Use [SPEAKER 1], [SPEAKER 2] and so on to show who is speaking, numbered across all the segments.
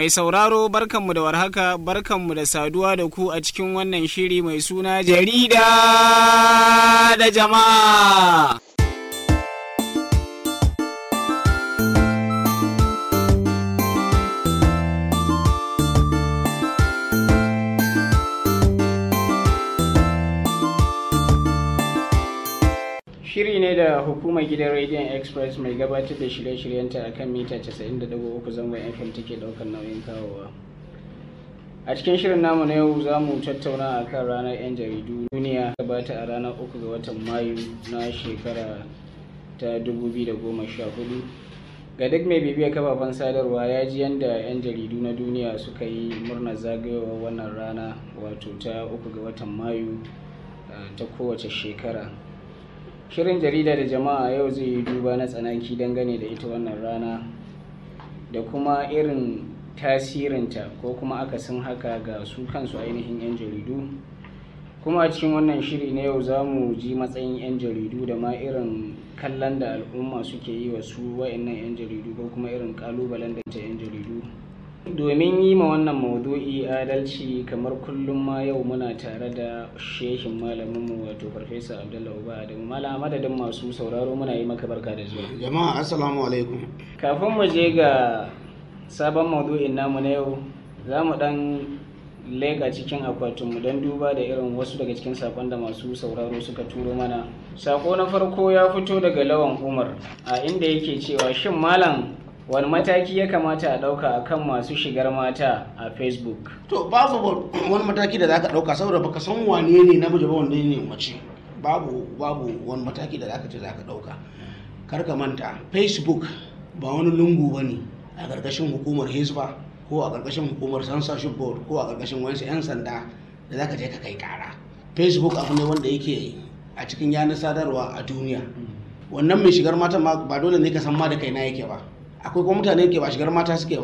[SPEAKER 1] Mai sauraro barkanmu da warhaka barkanmu da saduwa da ku a cikin wannan shiri mai suna jarida da jama'a. Shiri ne da hukumar gidan Radiant Express mai gabatar da shirye-shiryenta a kan mita 90.3 zangon FM take daukar nauyin kawowa. A cikin shirin namu na yau za mu tattauna a kan ranar 'yan jaridu duniya gabata a ranar 3 ga watan Mayu na shekara ta 2014. Ga duk mai bibiyar kafafen sadarwa ya ji yadda 'yan jaridu na duniya suka yi murnar zagayowar wannan rana wato ta 3 ga watan Mayu ta kowace shekara. Shirin jarida da jama'a yau zai yi duba na tsanaki dangane da ita wannan rana da kuma irin tasirinta ko kuma akasin haka ga su kansu ainihin 'yan jaridu kuma a cikin wannan shiri na yau za mu ji matsayin 'yan jaridu da ma irin kallon da al'umma suke yi wa su wa'annan 'yan jaridu ko kuma irin kalubalen da ta 'yan jaridu domin yi ma wannan maudu'i adalci kamar kullum ma yau muna tare da shehin malaminmu wato farfesa abdullahi uba adamu malam madadin masu sauraro muna yi maka barka da zuwa
[SPEAKER 2] jama'a assalamu alaikum
[SPEAKER 1] kafin mu je ga sabon maudu'in namu na yau za mu dan leka cikin akwatinmu don duba da irin wasu daga cikin sakon da masu sauraro suka turo mana sako na farko ya fito daga lawan umar a inda yake cewa shin malam wani mataki ya kamata a ɗauka a kan masu shigar mata a facebook
[SPEAKER 2] to babu wani mataki da zaka ɗauka saboda baka san wane ne namiji ba wanda ne mace babu babu wani mataki da zaka ce zaka ɗauka kar ka manta facebook ba wani lungu ba ne a ƙarƙashin hukumar hisba ko a ƙarƙashin hukumar censorship board ko a ƙarƙashin wasu 'yan sanda da zaka je ka kai ƙara facebook abu ne wanda yake a cikin yanar sadarwa a duniya wannan mai shigar mata ba dole ne ka san ma da kai na yake ba akwai kuma mutane ke ba shigar mata suke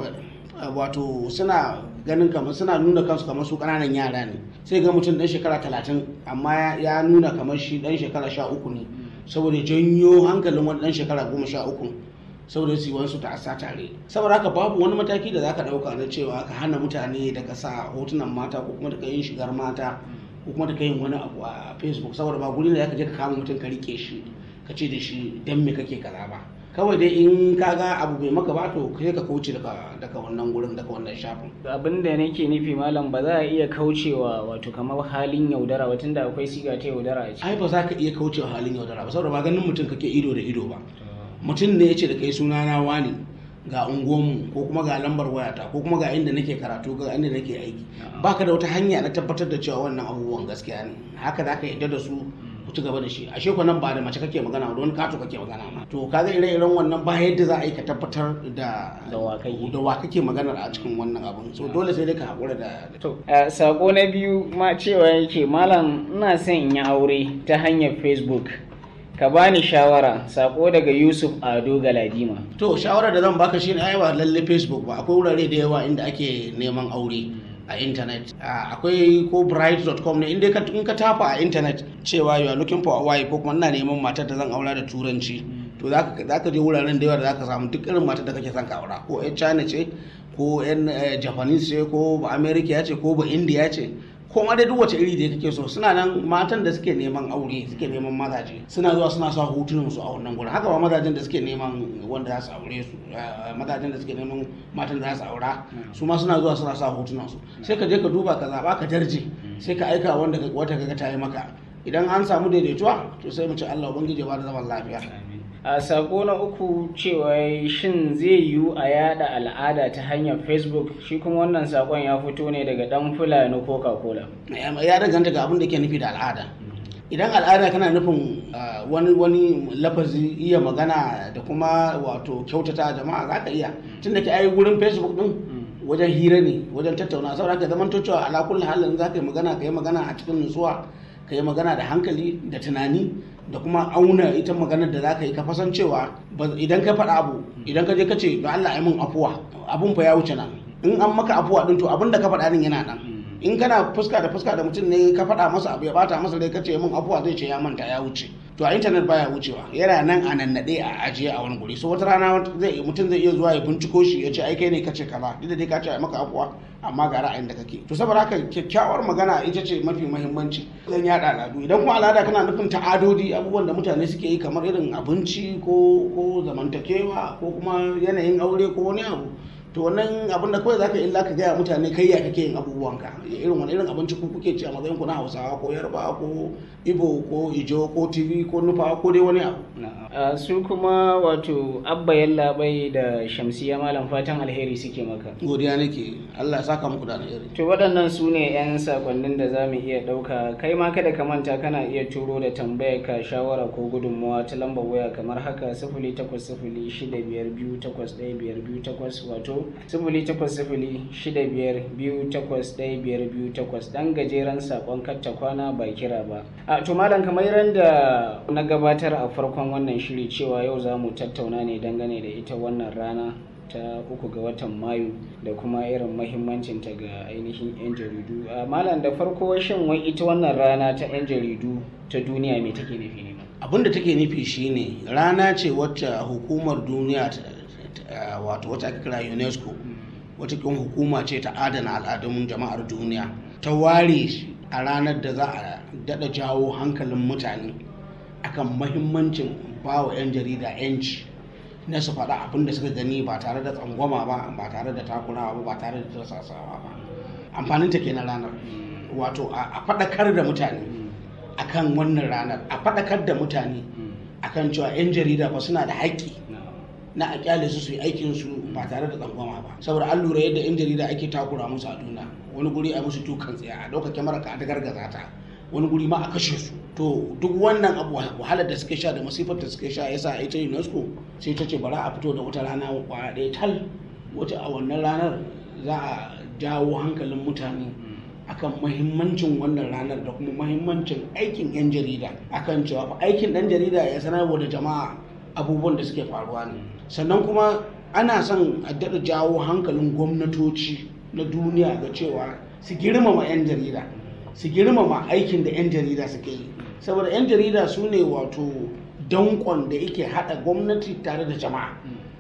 [SPEAKER 2] wato suna ganin kamar suna nuna kansu kamar su kananan yara ne sai ga mutum dan shekara talatin amma ya nuna kamar shi dan shekara sha uku ne saboda janyo hankalin wani dan shekara goma sha uku saboda su wasu ta asa tare saboda haka babu wani mataki da zaka dauka na cewa ka hana mutane daga sa hotunan mata ko kuma daga yin shigar mata ko kuma daga yin wani abu a facebook saboda ba guri da zaka je ka kama mutum ka rike shi ka ce da shi dan me kake kaza ba kawai dai in ka ga abu bai maka ba to sai ka kauce daga daga wannan gurin daga wannan shafin
[SPEAKER 1] abin da nake nufi malam ba za a iya kaucewa wato kamar halin yaudara ba tunda akwai siga ta yaudara a ciki
[SPEAKER 2] ai ba za ka iya kaucewa halin yaudara ba saboda ba ganin mutum kake ido da ido ba mutum ne ya ce da kai suna na wani ga unguwanmu ko kuma ga lambar wayata ko kuma ga inda nake karatu ga inda nake aiki baka da wata hanya na tabbatar da cewa wannan abubuwan gaskiya ne haka za ka yadda da su ku ci gaba da shi ashe ko nan ba da mace kake magana da wani kato kake magana ma to kaga ire-iren wannan ba yadda za a yi ka tabbatar da
[SPEAKER 1] da wa kake
[SPEAKER 2] da wa kake magana a cikin wannan abun so dole sai dai ka hakura da
[SPEAKER 1] to sako na biyu ma cewa yake malam ina son in yi aure ta hanyar facebook ka bani shawara sako daga yusuf ado galadima
[SPEAKER 2] to shawara da zan baka shine ai ba lalle facebook ba akwai wurare da yawa inda ake neman aure a intanet akwai ko bright.com ne inda in ka tafa a intanet cewa you are looking for a wife ko kuma ina neman matar da zan aura da turanci to za ka je wuraren da yawa da za ka samu duk irin matar da kake son ka aura ko yan china ce ko yan japanese ce ko ba america ce ko ba india ce ko ma dai duk wace iri da kake so suna nan matan da suke neman aure suke neman mazaje suna zuwa suna sa hotunan su a wannan gurin haka ba mazajen da suke neman wanda za su aure su mazajen da suke neman matan da za su aura su ma suna zuwa suna sa hotunan su sai ka je ka duba ka zaba ka darje sai ka aika wanda wata kaga ta yi maka idan an samu daidaituwa to sai mu ci Allah ubangiji ba da zaman lafiya
[SPEAKER 1] a sako na uku cewa shin zai yiwu a yada al'ada ta hanyar facebook shi kuma wannan sakon ya fito ne daga dan fulani coca cola
[SPEAKER 2] ya danganta ga abin da ke nufi da al'ada idan al'ada kana nufin wani wani lafazi iya magana da kuma wato kyautata jama'a za ka iya tun da ke ai wurin facebook din wajen hira ne wajen tattauna saboda ka zaman cewa ala kulli halin za ka yi magana ka yi magana a cikin nutsuwa ka yi magana da hankali da tunani da kuma auna ita maganar da za ka yi ka fasan cewa idan ka faɗa abu idan ka je ka ce da Allah ya min afuwa abun fa ya wuce nan in an maka afuwa din to abin da ka faɗa din yana nan in kana fuska da fuska da mutum ne ka faɗa masa abu ya bata masa rai ka ce min afuwa zai ce ya manta ya wuce to a intanet baya wucewa yana nan a nannaɗe a ajiye a wani guri so wata rana zai mutum zai iya zuwa ya binciko shi ya ce ai kai ne kace kaza duk da dai ka ce a maka afuwa amma ga ra'ayin da kake to saboda haka kyakkyawar magana ita ce mafi muhimmanci zan yada al'adu idan kuma al'ada kana nufin ta'adodi abubuwan da mutane suke yi kamar irin abinci ko ko zamantakewa ko kuma yanayin aure ko wani abu to wannan abin da kawai zaka illa ka gaya mutane kai ya kake yin abubuwanka irin wani irin abinci ku kuke ci a matsayin ku na Hausawa ko Yarba ko Ibo ko Ijo ko TV ko Nufa ko dai wani abu
[SPEAKER 1] Uh, su kuma wato abba yallaɓai da shamsiya malam fatan alheri suke maka
[SPEAKER 2] godiya nake Allah ya saka muku da alheri
[SPEAKER 1] to waɗannan su ne 'yan sakonnin da za mu iya ɗauka kai ma kada ka manta kana iya turo da tambayar ka shawara ko gudunmawa ta lambar waya kamar haka sifili takwas sifili shida biyar biyu takwas ɗaya biyar biyu takwas wato sifili takwas sifili shida biyar biyu takwas ɗaya biyar biyu takwas ɗan gajeren sakon katta kwana ba kira ba a to malam kamar da na gabatar a farkon wannan shiri cewa yau za mu tattauna ne dangane da ita wannan rana ta uku ga watan mayu da kuma irin mahimmancinta ga ainihin 'yan jaridu a malam da farko shin wai ita wannan rana ta 'yan jaridu ta duniya me take nufi ne
[SPEAKER 2] abin da take nufi shine rana ce wacce hukumar duniya wato wata ake kira unesco wata kin hukuma ce ta adana al'adun jama'ar duniya ta ware a ranar da za a daɗa jawo hankalin mutane akan mahimmancin ba wa 'yan jarida 'yanci na su faɗa abin da suka gani ba tare da tsangwama ba ba tare da takurawa ba ba tare da tarsasawa ba amfanin ta kenan ranar wato a faɗakar da mutane akan wannan ranar a faɗakar da mutane akan cewa 'yan jarida ba suna da haƙƙi na a kyale su su yi aikin su ba tare da tsangwama ba saboda an lura yadda 'yan jarida ake takura musu a duniya wani guri a musu tukan tsaya a ɗauka kyamara ka ta gargaza ta wani guri ma a kashe su to duk wannan abu wahalar da suke sha da masifar da suke sha yasa ita unesco sai ta ce bara a fito da wata rana kwaya ɗaya tal wata a wannan ranar za a jawo hankalin mutane akan mahimmancin wannan ranar da kuma mahimmancin aikin 'yan jarida akan cewa fa aikin ɗan jarida ya sanarwa da jama'a abubuwan da suke faruwa ne sannan kuma ana son a daɗa jawo hankalin gwamnatoci na duniya ga cewa su girmama 'yan jarida su girmama aikin da 'yan jarida suke yi saboda 'yan jarida su ne wato dankon da yake hada gwamnati tare da jama'a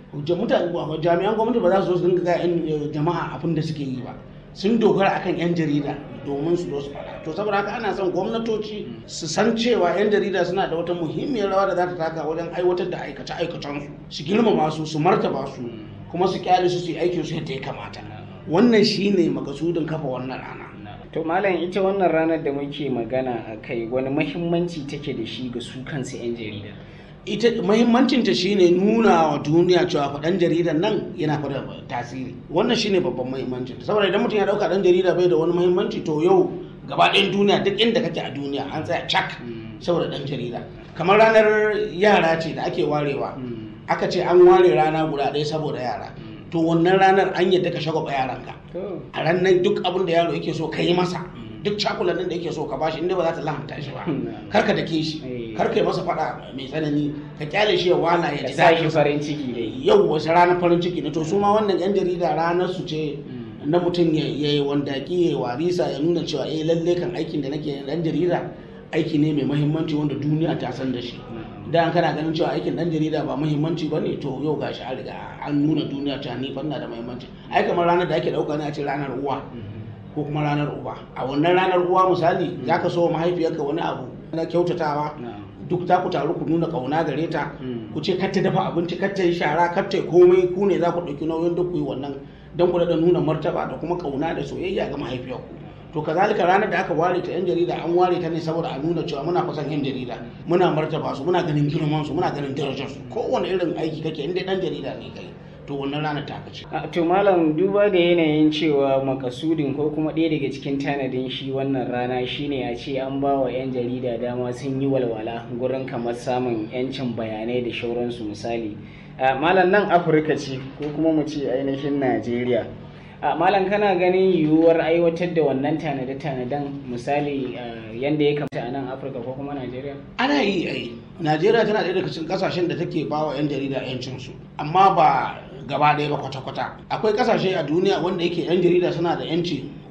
[SPEAKER 2] jami'an gwamnati ba za su zo su dinga ga jama'a abin da suke yi ba sun dogara akan 'yan jarida domin su zo su faɗa to saboda haka ana son gwamnatoci su san cewa 'yan jarida suna da wata muhimmiyar rawa da za ta taka wajen aiwatar da aikace aikacensu su girmama su su martaba su kuma su kyale su su yi aikin su yadda ya kamata wannan shine makasudin kafa wannan rana
[SPEAKER 1] to malam ita wannan ranar da muke magana a kai wani mahimmanci take da shi ga su kansu 'yan jarida
[SPEAKER 2] ita mahimmancinta shine nuna wa duniya cewa faɗan jaridan nan yana fada tasiri wannan shine babban mahimmancin saboda idan mutum ya dauka ɗan jarida bai da wani mahimmanci to yau gaba ɗayan duniya duk inda kake a duniya an tsaya cak saboda ɗan jarida kamar ranar yara ce da ake warewa aka ce an ware rana guda ɗaya saboda yara to wannan ranar an yadda ka shagwaba yaranka a ranar duk abin da yaro yake so ka yi masa duk cakulanin da yake so ka bashi inda ba za ta lahanta shi ba kar ka dake shi kar ka yi masa fada mai tsanani ka kyale shi ya wala ya ji
[SPEAKER 1] daɗi farin ciki dai
[SPEAKER 2] yau wasu ranar farin ciki ne to su ma wannan yan jarida ranar su ce na mutum ya yi wandaki ya warisa ya nuna cewa eh lalle kan aikin da nake dan jarida aiki ne mai mahimmanci wanda duniya ta san da shi da kana ganin cewa aikin dan jarida ba muhimmanci ba ne to yau gashi an riga an nuna duniya ta ni fanna da muhimmanci ai kamar ranar da ake dauka ne a ce ranar uwa ko kuma ranar uba a wannan ranar uwa misali zaka so mahaifiyarka wani abu na kyautatawa duk za ku taru ku nuna kauna gare ta ku ce kar ta dafa abinci kar ta yi shara kar ta komai ku ne za ku ɗauki nauyin duk ku yi wannan don ku da nuna martaba da kuma kauna da soyayya ga mahaifiyarku to kazalika ranar da aka ware ta yan jarida an ware ta ne saboda a nuna cewa muna fasan yan jarida muna martaba su muna ganin girman su muna ganin darajar su kowane irin aiki kake inda dan jarida ne kai to wannan ranar ta kace
[SPEAKER 1] to malam duba da yanayin cewa makasudin ko kuma ɗaya daga cikin tanadin shi wannan rana shine a ce an ba wa yan jarida dama sun yi walwala gurin kamar samun yancin bayanai da shauransu misali malam nan afirka ce ko kuma mu ce ainihin najeriya a malam kana ganin yiwuwar aiwatar da wannan tanade-tanaden misali yadda ya kamata a nan afirka ko kuma najeriya
[SPEAKER 2] ana yi ai najeriya tana ɗaya daga cikin kasashen da take ba wa 'yan jarida 'yancinsu amma ba gaba ɗaya ba kwata-kwata akwai kasashe a duniya wanda yake 'yan jarida suna da 'yanci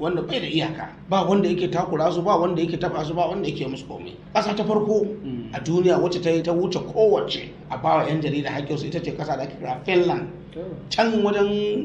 [SPEAKER 2] wanda bai da iyaka ba wanda yake takura su ba wanda yake taba su ba wanda yake musu komai ƙasa ta farko a duniya wacce ta yi ta wuce kowace a bawa 'yan jarida haƙƙinsu ita ce ƙasa da ake kira finland can wajen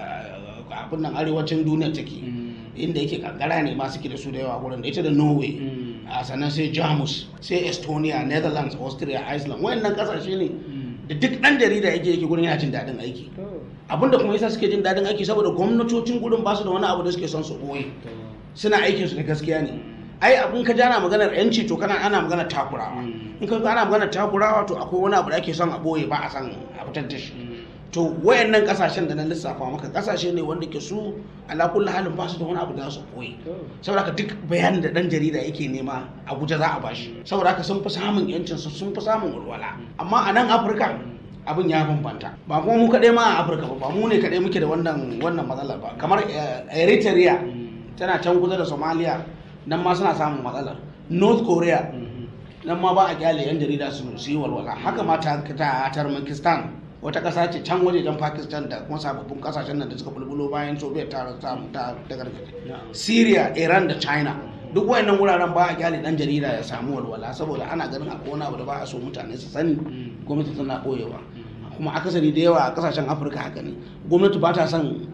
[SPEAKER 2] abin nan arewacin duniya take inda yake kankara ne ma suke da su da yawa wurin da ita da norway a sannan sai jamus sai estonia netherlands austria iceland wayannan kasashe ne da duk ɗan jarida yake yake gurin yana jin daɗin aiki abinda kuma yasa suke jin daɗin aiki saboda gwamnatocin gurin ba su da wani abu da suke son su ɓoye suna aikin su da gaskiya ne ai abin ka jana maganar yanci to kana ana maganar takurawa in ka ana maganar takurawa to akwai wani abu da ake son a ɓoye ba a san a fitar da shi to wayannan kasashen da na lissafa maka kasashe ne wanda ke su ala kulli halin ba su da wani abu da su koyi saboda haka duk bayanin da dan jarida yake nema Abuja za a bashi saboda haka sun fi samun yancin su sun fi samun walwala amma a nan Afirka abin ya bambanta ba kuma mu kaɗai ma a Afirka ba ba mu ne kaɗai muke da wannan wannan matsalar ba kamar Eritrea tana can kusa da Somalia nan ma suna samun matsalar North Korea nan ma ba a kyale yan jarida su yi walwala haka ma ta Turkmenistan wata ƙasa ce can wajejen pakistan da kuma sababbin ƙasashen nan da suka bulbulo bayan soviet ta ta ta gargaje syria iran da china duk wayannan wuraren ba a kyale dan jarida ya samu walwala saboda ana ganin akwai wani abu da ba a so mutane su sani gwamnati tana koyewa kuma akasari da yawa a kasashen afirka haka ne gwamnati ba ta son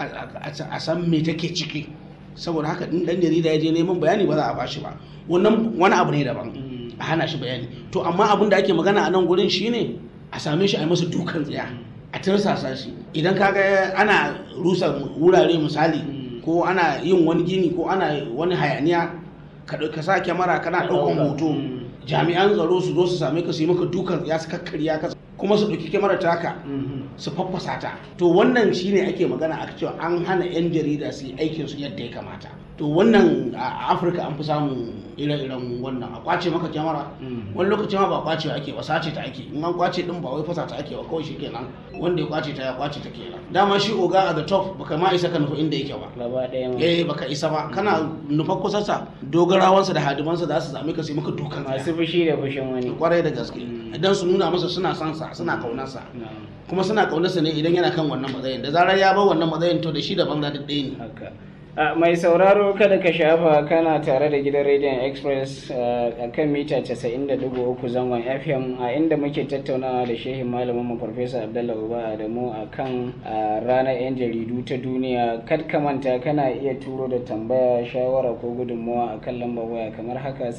[SPEAKER 2] a san me take ciki saboda haka in dan jarida ya je neman bayani ba za a bashi ba wannan wani abu ne daban a hana shi bayani to amma abin da ake magana a nan gurin shine a same shi a yi masa dukan tsaya a tirsasa shi idan kaga ana rusa wurare misali ko ana yin wani gini ko ana wani hayaniya ka sa kyamara kana ɗaukan hoto jami'an tsaro su zo su same ka su yi maka dukan tsaya su kakkarya ka kuma su ɗauki kyamara taka su faffasa ta to wannan shine ake magana a cewa an hana 'yan jarida su yi aikin su yadda ya kamata to wannan a afirka an fi samun ire-iren wannan a kwace maka kyamara wani lokaci ma ba kwace ake ba sace ta ake in an kwace din ba wai fasa ta ake ba kawai shi kenan wanda ya kwace ta ya kwace ta kenan dama shi oga a the top baka ma isa ka nufi inda yake ba
[SPEAKER 1] gaba ɗaya ma
[SPEAKER 2] eh baka isa ba kana nufa kusansa dogarawansa da hadimansa za su same ka sai maka dukan
[SPEAKER 1] masu fushi da fushin wani
[SPEAKER 2] kwarai da gaske idan su nuna masa suna son sa suna kaunarsa kuma suna kaunarsa ne idan yana kan wannan matsayin da zarar ya bar wannan matsayin to da shi da banza duk ɗaya ne
[SPEAKER 1] haka a mai sauraro kada ka shafa kana tare da gidan rediyon express a kan mita 90.3 zangon fm a inda muke tattaunawa da shehin malamin mu farfesa abdullahi uba adamu a kan ranar yan jaridu ta duniya kad ka manta kana iya turo da tambaya shawara ko gudunmawa a kan lambar waya kamar haka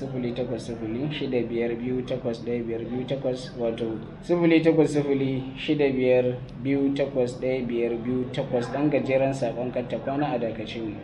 [SPEAKER 1] 08065281528 wato 08065281528 dan gajeren sakon katta kwana a dakace mu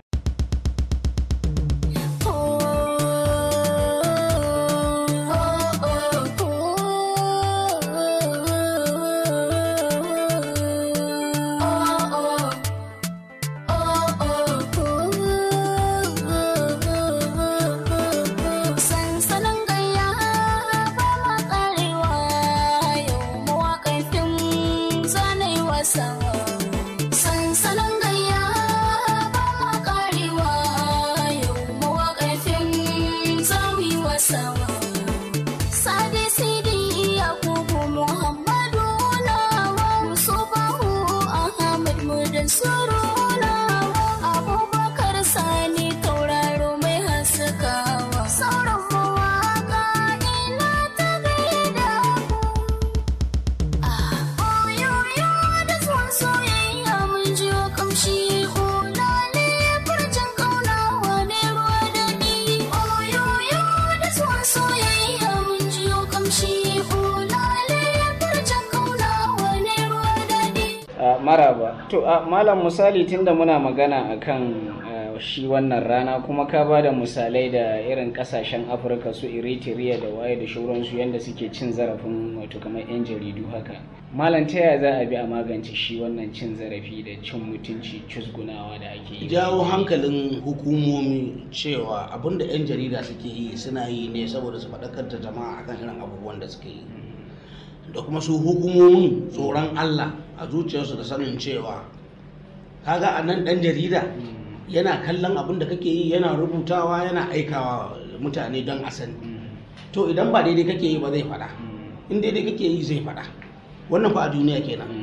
[SPEAKER 1] maraba to a malam misali tunda muna magana akan shi wannan rana kuma ka ba da misalai da irin kasashen afirka su eritrea da waye da shauransu yadda suke cin zarafin wato kamar 'yan jaridu haka malam ta yaya za a bi a magance shi wannan cin zarafi da cin mutunci cusgunawa da ake yi
[SPEAKER 2] jawo hankalin hukumomi cewa abinda 'yan jarida suke yi suna yi ne saboda su faɗakar da jama'a akan irin abubuwan da suke yi da kuma su hukumomin tsoron Allah a zuciyarsu da sanin cewa kaga a nan ɗan jarida yana kallon abin da kake yi yana rubutawa yana aikawa mutane don a sani to idan ba daidai kake yi ba zai faɗa in daidai kake yi zai faɗa wannan fa a duniya kenan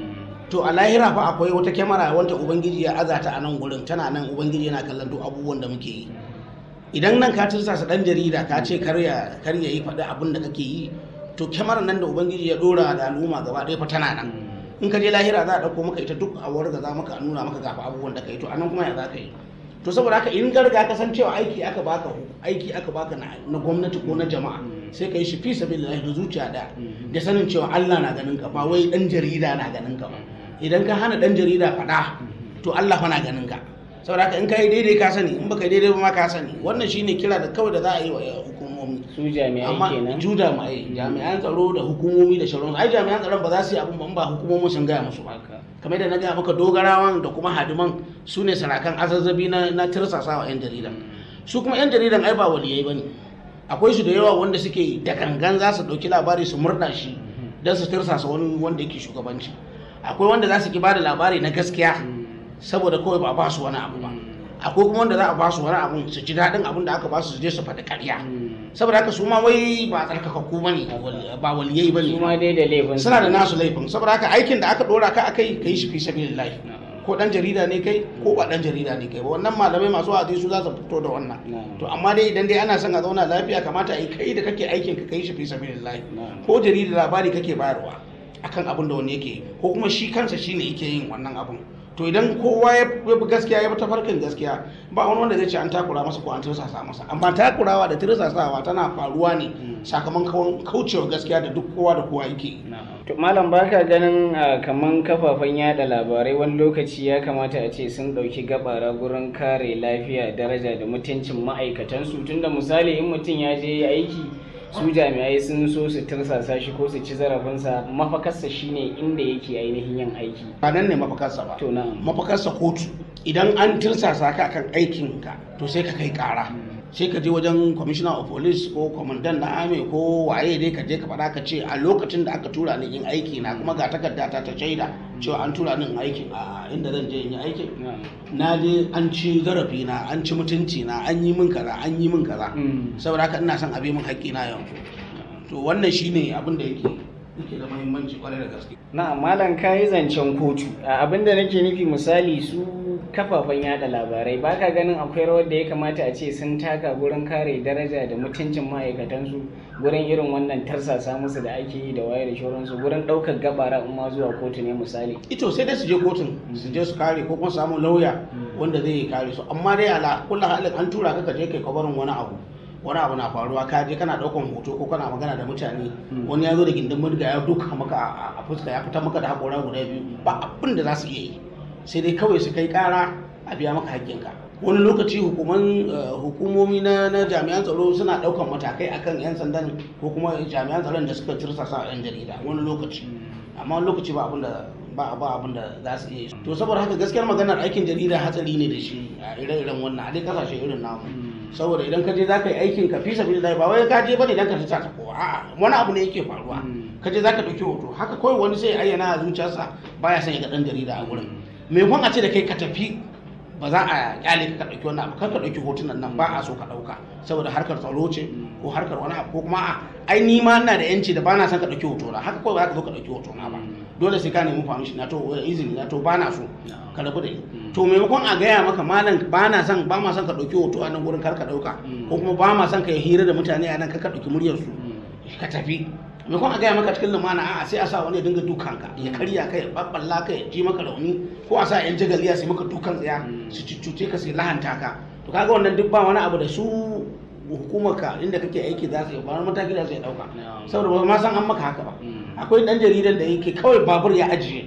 [SPEAKER 2] to a lahira fa akwai wata kyamara wanda ubangiji ya azata a nan gurin tana nan ubangiji yana kallon duk abubuwan da muke yi idan nan ka tursa dan jarida ka ce kar ya kar ya yi faɗi abin da kake yi to kyamarar nan da ubangiji ya dora da al'umma gaba ɗaya fa tana nan in ka je lahira za a ɗauko maka ita duk a warga za maka a nuna maka gafa abubuwan da ka yi to anan kuma ya za ka yi to saboda haka in garga ka san cewa aiki aka baka aiki aka baka na, na gwamnati ko na jama'a sai ka yi shi fi sabilillahi da zuciya da da sanin cewa Allah na ganin ka ba wai dan jarida na ganin ka ba idan ka hana dan jarida faɗa to Allah fa na ganin ka saboda haka in ka yi daidai ka sani in baka yi daidai ba ma ka sani wannan shine kira da kawai da za a yi wa hukumomi
[SPEAKER 1] su jami'ai
[SPEAKER 2] amma
[SPEAKER 1] kenan
[SPEAKER 2] ju jami'ai jami'an tsaro da hukumomi da shauransu ai jami'an tsaron ba za su yi abin ba in ba hukumomin sun gaya musu ba
[SPEAKER 1] haka
[SPEAKER 2] kamar da na gaya maka dogarawan da kuma hadiman su ne sarakan azazzabi na, na tirsasawa 'yan jaridan su kuma 'yan jaridan ai ba waliyai ba ne akwai su da yawa wanda suke da gangan za su ɗauki labari su murɗa shi don su tirsasa wani wanda yake shugabanci akwai wanda za su ki bada labari na gaskiya saboda kawai ba a ba su wani abu ba akwai kuma wanda za a ba su wani abu su ji daɗin abin da aka ba su su je su faɗi ƙarya saboda haka su ma wai ba tsarkakakku ba ne ba waliyai ba
[SPEAKER 1] su
[SPEAKER 2] ne
[SPEAKER 1] ma dai da laifin
[SPEAKER 2] suna da nasu laifin saboda haka aikin da aka dora ka akai ka yi shi fi sabilillahi ko dan jarida ne kai ko ba dan jarida ne kai ba wannan malamai masu wa'azi su za su fito da wannan
[SPEAKER 1] Na'am.
[SPEAKER 2] to amma dai idan dai ana son a zauna lafiya kamata a yi kai da kake aikin ka kai shi fi sabilillahi
[SPEAKER 1] Na'am.
[SPEAKER 2] ko jarida labari kake bayarwa akan abin da wani yake yi, ko kuma shi kansa shine yake yin wannan abin to idan kowa ya ya bi gaskiya ya bi tafarkin gaskiya ba wani wanda zai ce an takura masa ko an tirsasa masa amma takurawa da tirsasawa tana faruwa ne sakamakon kaucewa gaskiya da duk kowa da kowa yake yi
[SPEAKER 1] To malam baka ganin ah, kaman kafafen yada labarai wani lokaci ya kamata a ce sun ɗauki gabara gurin kare lafiya daraja da mutuncin ma'aikatansu tunda misali in mutum ya je aiki su jami'ai sun so su tirsasa shi ko su ci zarafinsa mafakarsa shine inda yake ainihin yin aiki.
[SPEAKER 2] ba nan ne mafakarsa ba
[SPEAKER 1] To na'am.
[SPEAKER 2] mafakarsa kotu idan an tirsasa ka akan aikinka to sai ka kai kara sai ka je wajen commissioner of police ko commandant na army ko waye dai ka je ka faɗa ka ce a lokacin da aka tura ni yin aiki na kuma ga takarda ta ta shaida cewa an tura ni yin aikin a inda zan je in yi aikin
[SPEAKER 1] Na'am.
[SPEAKER 2] na je an ci zarafi na an ci mutunci na an yi min kaza an yi min kaza
[SPEAKER 1] Mm.
[SPEAKER 2] saboda haka ina son a bi min haƙƙi na yanzu to wannan shine abin da yake yake da muhimmanci kwarai da gaske
[SPEAKER 1] na malam ka yi zancen kotu A abinda nake nufi misali su kafafen yada labarai baka ganin akwai rawar da ya kamata a ce sun taka gurin kare daraja da mutuncin ma'aikatansu gurin irin wannan tarsasa musu da ake yi da waye da shauransu gurin ɗaukar gabara in ma zuwa kotu ne misali
[SPEAKER 2] ito sai dai su je kotun su je su kare ko kuma su samu lauya wanda zai kare su amma dai ala kullu halin an tura ka ka je kai kabarin wani abu wani abu na faruwa ka je kana daukan hoto ko kana magana da mutane wani ya zo da gindin murga ya duka maka a- a fuska ya fitar maka da hakora guda biyu ba abin da za su iya yi sai dai kawai su kai kara a biya maka haƙƙinka wani lokaci hukuman eh, hukumomi na na jami'an tsaro suna daukan matakai akan yan sandan ko kuma jami'an tsaron da suka tirsasa yan jarida wani lokaci amma wani lokaci ba abin da ba ba abin da za su iya yi to saboda haka gaskiyar maganar aikin jarida hatsari ne da shi a ire-iren wannan a dai kasashe irin namu saboda idan ka je za ka yi aikin ka fi sabi da ba wai ka je bane dan ka ta ta kowa a'a wani abu ne yake faruwa ka je za ka ɗauki hoto haka kawai wani sai ya ayyana a zuciyarsa baya son ya ga ɗan jarida a gurin me kwan a ce da kai ka tafi ba za a kyale ka ka ɗauki wannan abu kar ka ɗauki hotunan nan ba a so ka ɗauka saboda harkar tsaro ce ko harkar wani abu ko kuma a ai ni ma ina da yanci da ba na son ka ɗauki hoto na haka kawai ba za ka zo ka ɗauki hoto na ba dole sai ka nemi permission na to eh, izini na to ba na so ka rabu da ni to maimakon a gaya maka malam ba na son ba ma son ka ɗauki hoto a nan gurin kar ka ɗauka ko kuma ba ma son ka yi hira da mutane a nan kar ka ɗauki muryar su ka tafi maimakon a gaya maka cikin lumana a'a sai a sa wani ya dinga dukanka ya karya ka ya babballa ka ya ji maka rauni ko a sa yan jagaliya sai maka dukan tsaya su cuce ka sai lahanta ka to kaga wannan duk ba wani abu da su hukumarka inda kake aiki za su yi ba wani mataki da su yi dauka saboda ba ma san an maka haka ba akwai dan jaridan da yake kawai babur ya ajiye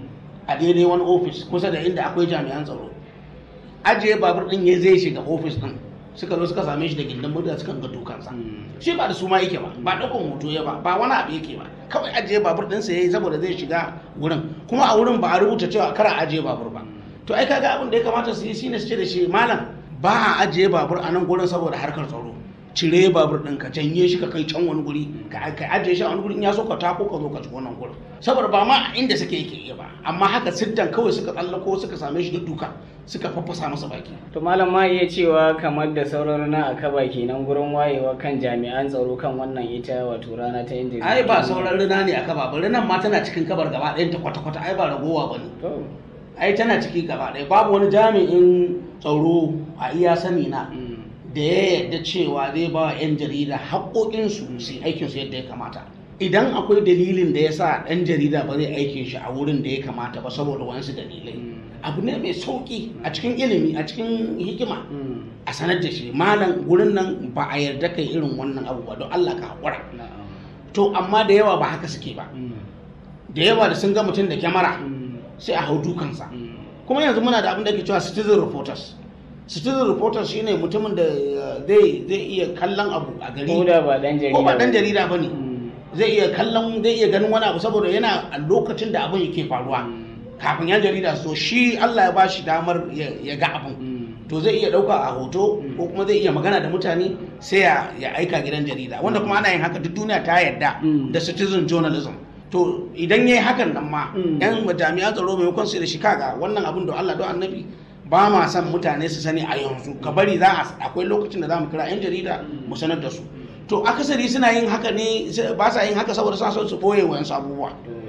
[SPEAKER 2] a daidai wani ofis kusa da inda akwai jami'an tsaro ajiye babur din ya zai shiga ofis din suka zo suka same shi da gindin murya suka ga dukansa shi ba da su ma yake ba ba ɗaukan hoto ya ba ba wani abu yake ba kawai ajiye babur ɗinsa ya yi saboda zai shiga wurin kuma a wurin ba a rubuta cewa kar a ajiye babur ba to ai kaga abin da ya kamata su yi shine su ce da shi malam ba a ajiye babur a nan gurin saboda harkar tsaro cire babur ɗin ka janye shi ka kai can wani guri ka ka ajiye shi a wani guri in ya so ka tako ka zo ka ci wannan gurin saboda ba ma inda suke yake iya ba amma haka siddan kawai suka tsallako suka same shi duka suka faffasa masa baki
[SPEAKER 1] to malam ma iya cewa kamar da sauran na akaba kenan gurin wayewa kan jami'an tsaro kan wannan ita wato rana ta yin jarida
[SPEAKER 2] ai ba sauran rina ne a kaba ba rinan ma tana cikin kabar gaba ɗayan ta kwata-kwata ai ba ragowa ba ne
[SPEAKER 1] to
[SPEAKER 2] ai tana ciki gaba ɗaya babu wani jami'in tsaro a iya sani na
[SPEAKER 1] mm,
[SPEAKER 2] da ya yarda cewa zai ba wa 'yan jarida haƙoƙinsu su yi aikinsu yadda ya kamata idan akwai dalilin da ya sa ɗan jarida ba zai aikin shi a wurin da ya kamata ba saboda wasu dalilai
[SPEAKER 1] mm,
[SPEAKER 2] abu ne mai sauƙi a cikin ilimi a cikin hikima
[SPEAKER 1] mm,
[SPEAKER 2] a sanar da shi malam gurin nan ba a yarda kai irin wannan abu ba don Allah ka haƙura
[SPEAKER 1] na'am,
[SPEAKER 2] to amma da yawa ba haka suke ba
[SPEAKER 1] mm,
[SPEAKER 2] da yawa da sun ga mutum da kyamara
[SPEAKER 1] mm,
[SPEAKER 2] sai a hau dukansa
[SPEAKER 1] mm,
[SPEAKER 2] kuma yanzu muna da abin da ake cewa citizen reporters citizen reporters shine mutumin da uh, zai zai iya kallon abu a gari
[SPEAKER 1] ko da ba dan jarida
[SPEAKER 2] ko ba dan jarida bane
[SPEAKER 1] Mm,
[SPEAKER 2] zai iya kallon zai iya ganin wani abu saboda yana a lokacin da abin yake faruwa
[SPEAKER 1] mm,
[SPEAKER 2] kafin yan jarida so shi Allah ya ba shi damar ya ya ga abin
[SPEAKER 1] mm,
[SPEAKER 2] to zai iya dauka a hoto
[SPEAKER 1] Mm.
[SPEAKER 2] ko kuma zai iya magana da mutane sai ya ya aika gidan jarida wanda kuma ana yin haka duk duniya ta yarda
[SPEAKER 1] Mm.
[SPEAKER 2] da citizen journalism to idan yayi hakan nan ma
[SPEAKER 1] Mm.
[SPEAKER 2] yan jami'an tsaro maimakon su da shi kaga wannan abin da Allah don annabi ba ma son mutane su sani a yanzu ka bari za a akwai lokacin da za mu kira yan jarida mu sanar da su to akasari suna yin haka ne ba sa yin haka saboda sa son su boye wayansu abubuwa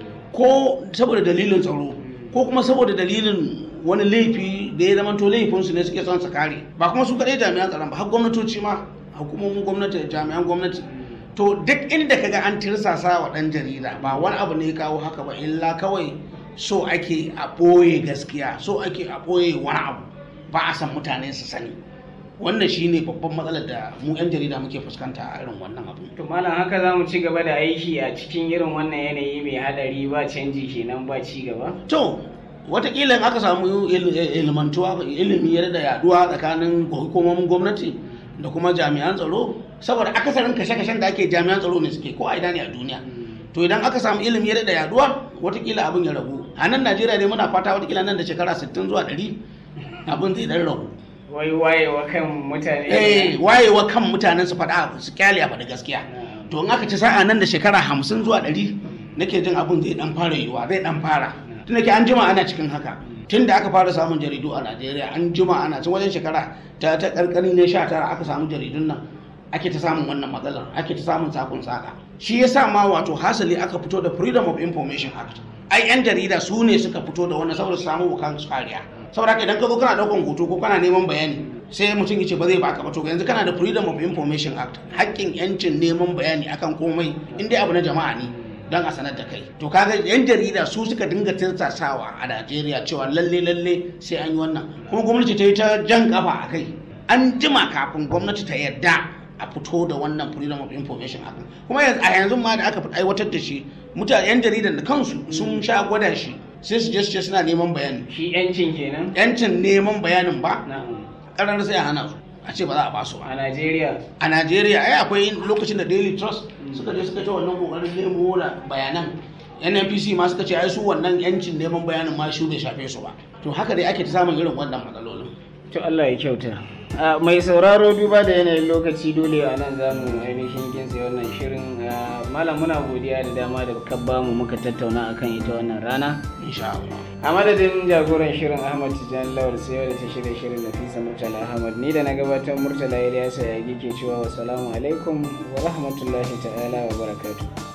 [SPEAKER 2] ko saboda dalilin tsaro ko kuma saboda dalilin wani laifi da ya zama to laifinsu ne suke son su kare ba kuma su kaɗai jami'an tsaron ba har gwamnatoci ma hukumomin gwamnati da jami'an gwamnati to duk inda kaga an tirsasa wa ɗan jarida ba wani abu ne ya kawo haka ba illa kawai so ake a ɓoye gaskiya so ake a ɓoye wani abu ba a san mutane su sani wannan shine babban matsalar da mu 'yan jarida muke fuskanta a irin wannan abu
[SPEAKER 1] to malam haka za mu ci gaba da aiki a cikin irin wannan yanayi mai hadari ba canji kenan ba ci gaba
[SPEAKER 2] to watakila in aka samu il- ilmantuwa ilimi ya da yaduwa tsakanin hukumomin gwamnati da kuma jami'an tsaro saboda akasarin kashe-kashen da ake jami'an tsaro ne suke ko a ina ne a duniya to idan aka samu ilimi ya da yaduwa watakila abin ya ragu a nan najeriya dai muna fata watakila nan da shekara 60 zuwa 100 abin zai dan ragu
[SPEAKER 1] wai wayewa kan mutane
[SPEAKER 2] eh wayewa kan mutanen su faɗa su kyale a faɗi gaskiya
[SPEAKER 1] Na'am.
[SPEAKER 2] to in aka ci sa'a nan da shekara hamsin zuwa ɗari nake jin abin zai dan fara yiwuwa zai dan fara tun ke an jima ana cikin haka tun da aka fara samun jaridu a najeriya an jima ana cin wajen shekara ta ta karkari ne sha tara aka samu jaridun nan ake ta samun wannan matsalar ake ta samun sakon saka shi yasa ma wato hasali aka fito da freedom of information act ai yan jarida su ne suka fito da wannan saboda su samu bukan su kariya saboda haka idan ka zo kana daukan hoto ko kana neman bayani sai mutum ya ce ba zai baka ba to yanzu kana da freedom of information act haƙƙin yancin neman bayani akan komai in dai abu na jama'a ne don a sanar da kai to kaga yan jarida su suka dinga tirsasawa a Najeriya cewa lalle lalle sai an yi wannan kuma gwamnati ta yi ta jan kafa a kai an jima kafin gwamnati ta yarda a fito da wannan freedom of information act kuma yanzu- a yanzu ma da aka fi aiwatar da shi mutane yan jaridan da kansu sun sha gwada shi sai su je su ce suna neman bayani
[SPEAKER 1] shi yancin kenan
[SPEAKER 2] yancin neman bayanin ba
[SPEAKER 1] na'am
[SPEAKER 2] karar sai a hana su a ce ba za a ba su ba
[SPEAKER 1] a Najeriya
[SPEAKER 2] a najeriya ai akwai lokacin da daily trust suka je suka ta wannan kokarin nemo da bayanan nnpc ma suka ce ai su wannan yancin neman bayanin ma shi bai shafe su ba to haka dai ake ta samun irin wannan matsalolin
[SPEAKER 1] to Allah ya kyauta a mai sauraro duba da yanayin lokaci dole a nan za mu ainihin ginsa wannan shirin a, malam muna godiya da dama da ka bamu muka tattauna akan ita wannan rana
[SPEAKER 2] insha Allah
[SPEAKER 1] a madadin jagoran shirin ahmad tijjani lawal sai da ta shirya shirin nafisa murtala ahmad ni da na gabatar murtala ilyasa ya ke cewa wassalamu alaikum wa rahmatullahi ta'ala wa barakatuh